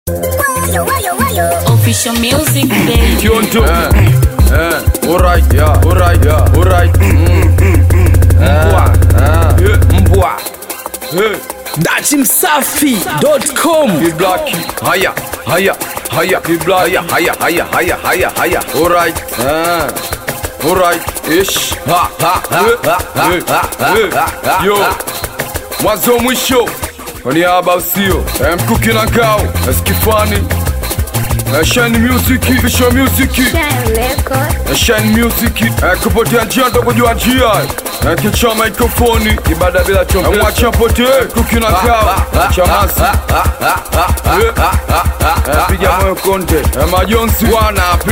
Official music, baby. Kionto. Eh, eh, alright, yeah, alright, yeah, alright. Mm. Mbwa. Eh, mbwa. Eh, datimsafi.com Ki black. Haya, haya, haya. Ki black. Haya, haya, haya, haya, haya, haya. Alright. Eh. Alright. Ish. Ha, ha, ha, ha, ha, ha, ha, ha. Yo. Mwanzo mwisho. Kwa niaba usio. Eh, mkuki na ngao. Eskifani. Eh, Shine Music, Official Music. Shine Music eh, kupotea njia ndo kujua njia eh, kicha mikrofoni ibada bila chombo eh, mwacha potee kuki na kao chamasi eh, eh, piga moyo konde eh, majonzi wanape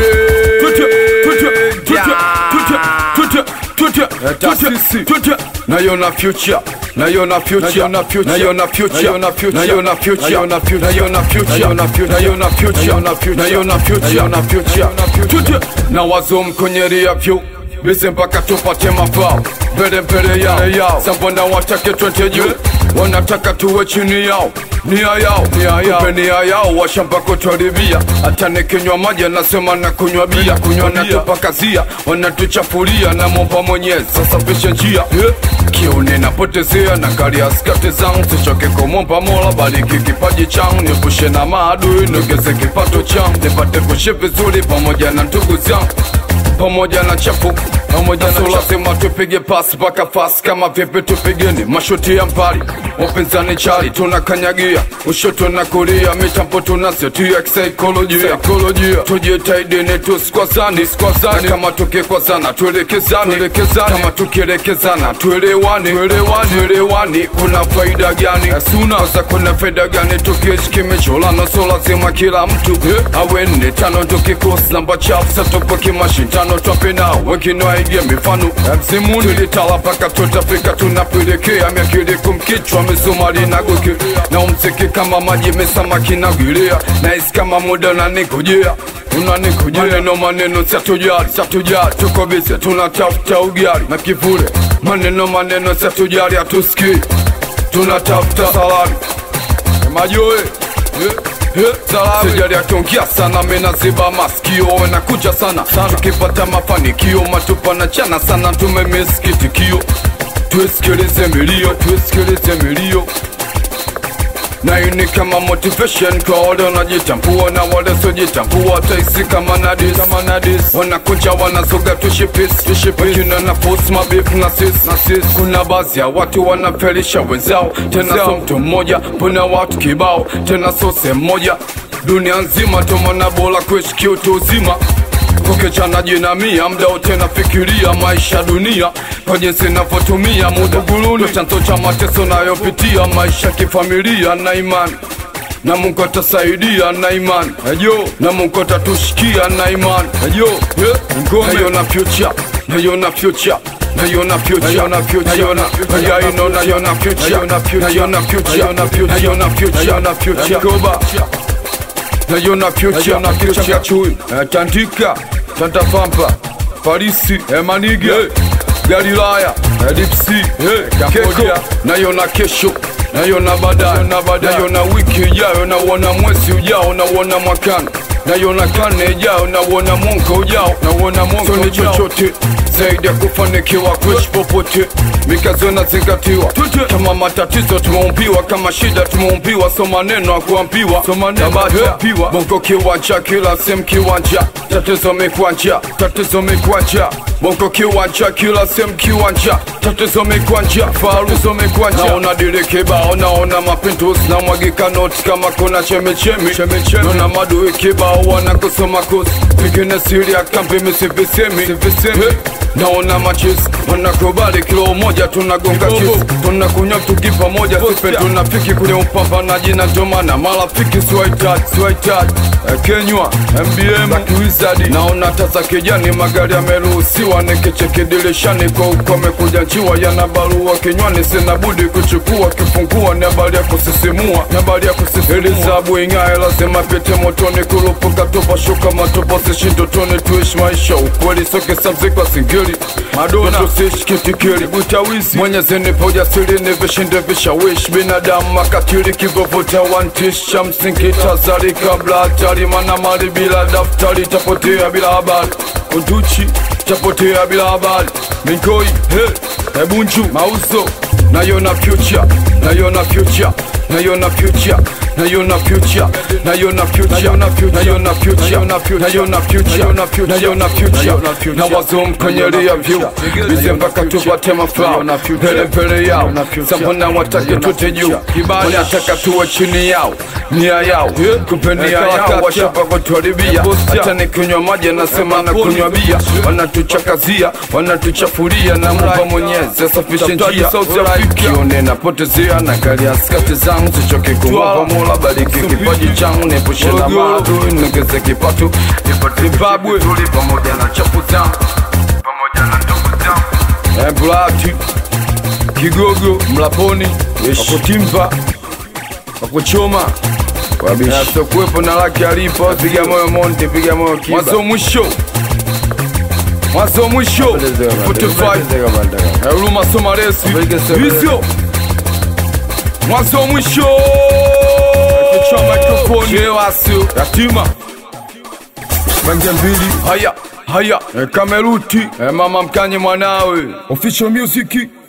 taasisi nayona future nayona future nayona future nayona future nayona future nayona future nayona future nayona future nayona future nayona future na wazo mkonyeria vyu bise mpaka tupate mafao mbele mbele yao yao sambona watake twende juu wanataka tuwe chini yao nia yao nia yao Kumbe nia yao washamba kutwaribia hata nikinywa maji anasema na kunywa bia kunywa natupakazia wanatuchafulia na momba mwenyezi sasa pishe njia yeah. kiuni napotezea na kali ya skati zangu sichoke kumomba mola bariki kipaji changu niepushe na maadui niongeze kipato changu nipate kuishi vizuri pamoja na ndugu zangu pamoja na chafu pamoja na so lazima tupige pasi mpaka fasi kama vipi tupigeni mashuti ya mbali wapinzani chali tunakanyagia ushoto na kulia mitambo tunasetia kisaikolojia saikolojia tujitaidini tusikwazani sikwazani kama tukikwazana tuelekezani tuelekezani kama tukielekezana tuelewani tuelewani tuelewani kuna faida gani suna za kuna faida gani tukiishi kimecholana so lazima kila mtu eh, awe nne tano tukikosi namba chafu satupo kimashindano twape nao wengine waige mifano mzimuni tulitala mpaka tutafika tunapelekea miakili kumkichwa misumari na goke na umziki kama maji mesamaki na gilia nahisi kama muda unanikujia unanikujia maneno maneno satujali satujali tuko bize tunatafuta ugali na kivule maneno maneno satujali hatusikii tunatafuta salari majoe sijali akiongea sana menaziba masikio wenakuja sana tukipata mafanikio matupa na chana sana tumemesikitikio tuisikilize milio tuisikilize milio na hii ni kama motivation kwa wale wanajitambua na wale sojitambua taisi kama nadis kama nadis wanakuja wanazoga tushipis wakina na force mabifu na sis na sis kuna baadhi ya watu wanafelisha wenzao tena so mtu mmoja puna watu kibao tena so sehemu moja dunia nzima tomana bora kuishi kiutu uzima kukichana jinamia mda wote nafikiria maisha dunia kwa jinsi navyotumia muda guluni chanzo cha mateso nayopitia maisha kifamilia na imani na Mungu atasaidia na imani ejo na Mungu atatushikia na imani ejo yeah. ngome naiona future naiona future naiona future naiona future naiona naiona naiona future naiona future naiona future naiona future naiona future naiona future goba naiona future na future chui eh, tandika tantapampa parisi emanige galilaya dipsi keko naiona kesho naiona baadaye naiona wiki ijayo nauona mwezi ujao nauona mwakani naiona karne ijayo nauona mwaka ujao nauona mwaka ujao chochote zaidi ya kufanikiwa kuishi popote mikazo inazingatiwa kama matatizo tumeumbiwa kama shida tumeumbiwa so maneno ya kuambiwa so maneno ya bongo kiwanja kila sehemu kiwanja tatizo mikwanja tatizo mikwanja bongo kiwanja kila sehemu kiwanja tatizo mikwanja faruzo mikwanja naona dile kibao naona mapinduzi na mwagika noti kama kuna chemichemi naona madui kibao wanakusoma kosi pengine siri ya kambi misivisemi naona machis wanakubali kilo moja tunagonga chis tunakunywa tuki pamoja sipe tunafiki kwenye upambanaji na ndomana marafiki siwahitaji siwahitaji eh, Kenywa MBM za kiwizadi, naona tasa kijani, magari yameruhusiwa, nikicheki dirishani kwa uko amekuja nchiwa, yana barua kinywani, sina budi kuchukua, kifungua ni habari ya kusisimua, ni habari ya kusisimua, ili zabu ing'ae, lazima pite motoni, kurupuka tupa shuka matopo, sishindotoni, tuishi maisha ukweli, soke sabzikwa singeli Madonna tusishikitikili butawizi Mwenyezi nipe ujasiri ni vishinde vishawishi binadamu makatili kivovuta wantish cha msingi tazari kabla hatari mana mali bila daftari tapotea bila habari unduchi tapotea bila habari mingoi he ebunju mauzo nayona future nayona future nayona future nayona future nayona future nayona future nayona future nayona future nayona future na wazo mkonyelia vyu bize mpaka tupate mafao mbele mbele yao sambona watake tute juu wanataka tuwe chini yao nia yao kumbe nia yao washapa kutuharibia hata nikinywa maji nasema na kunywa bia wanatuchakazia wanatuchafuria na mumba mwenyezi asafishe njia kione napotezea na gari askati zangu sichoke kumwapa mola bariki kipaji changu niepushe na maadui niongeze kipato Zimbabwe pamoja na chapu zangu pamoja na ndugu zangu Blati Kigogo Mlaponi Wakutimba Wakuchoma Sokuwepo na laki alipo Piga moyo Monte Piga moyo Kiba Mwanzo mwisho Mwanzo mwisho 45 Huruma Somaresi Hivyo Mwanzo mwisho Kichwa mikrofoni Chewasio Yatima Bange mbili Haya Haya e, Kameruti e, Mama mkanye mwanawe Official music